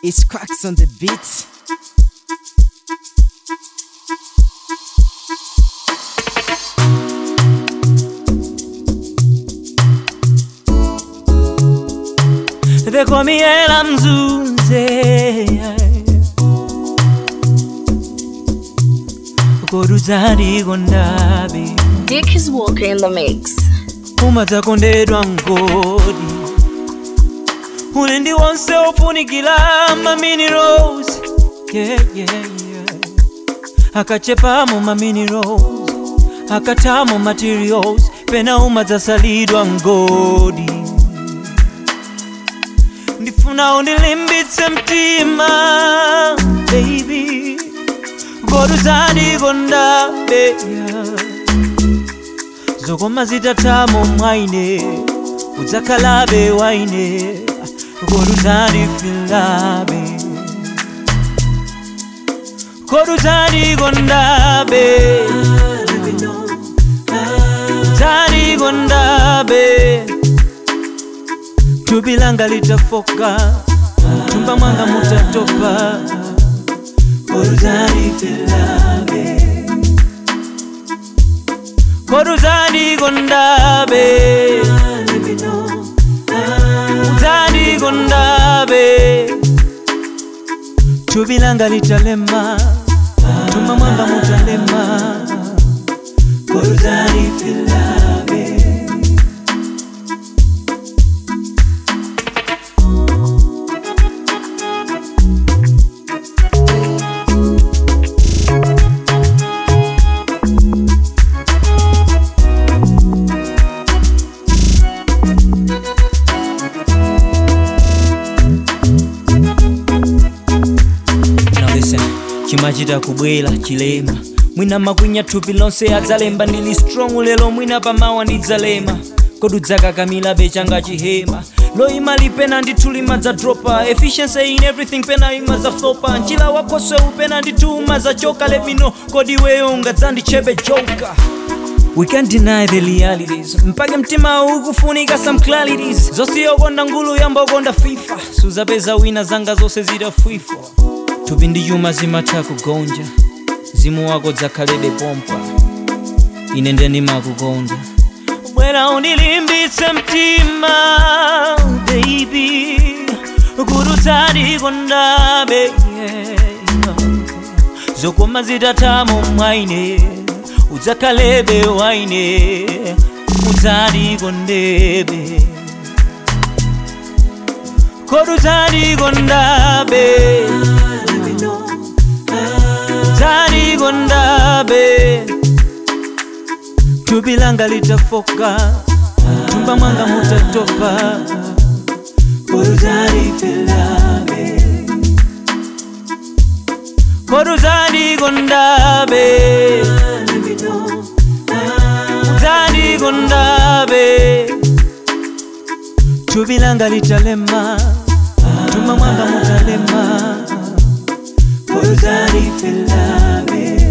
It's cracks on the beat. They call me Ella Mzunze Koruzari gondabe Dick is Walker in the mix. umadza kondedwa mgodi ulendi wonse ofunikira maminerals yeah, yeah, yeah. akachepamo maminerals akatamo materials pena umadzasalidwa mgodi ndifuna undilimbitse mtima baby goduzandikondabe yeah. zokoma zitatamo mwaine udzakhalabe waine koduzandifilabe koduzandikondabe dzandikondabe thupi langa litafoka thumba mwanga mutatopa koduzandifilabe koduzandikondabe dzandikondabe thupi langa litalema thumba mwanga mutalema koduzandifilabe Now listen, chimachita kubwera chilema mwina makwinya thupi lonse adzalemba ndili strong lero mwina pamawa ndidzalema kodudzakakamila bechanga chihema loima lipena ndithu limadzadropa efficiency in everything pena imadzaflopa njira wakoswe upena ndithu umadzachoka let me know kodi weyo ungadzandichepe joka We can't deny the realities mpake mtima ukufunika some clarities zosiyokonda ngulu yambokonda fifa suzapeza wina zanga zonse zidafwifwa thupi ndi chuma zimatha kugonja mzimu wako dzakhalebe pompa ine ndimakukonda bwera undilimbitse mtima baby kurudzadikondabe yeah. zokoma zitatamo mwaine udzakhalebe waine udzadikondebe kodudzadikondabe dzadikondabe thupi langa litafoka thumba mwanga mutatopa kodudzadifilabe koduzandikondabe dzandikondabe thupi langa litalema thumba mwanga mutalema koduzandifilabe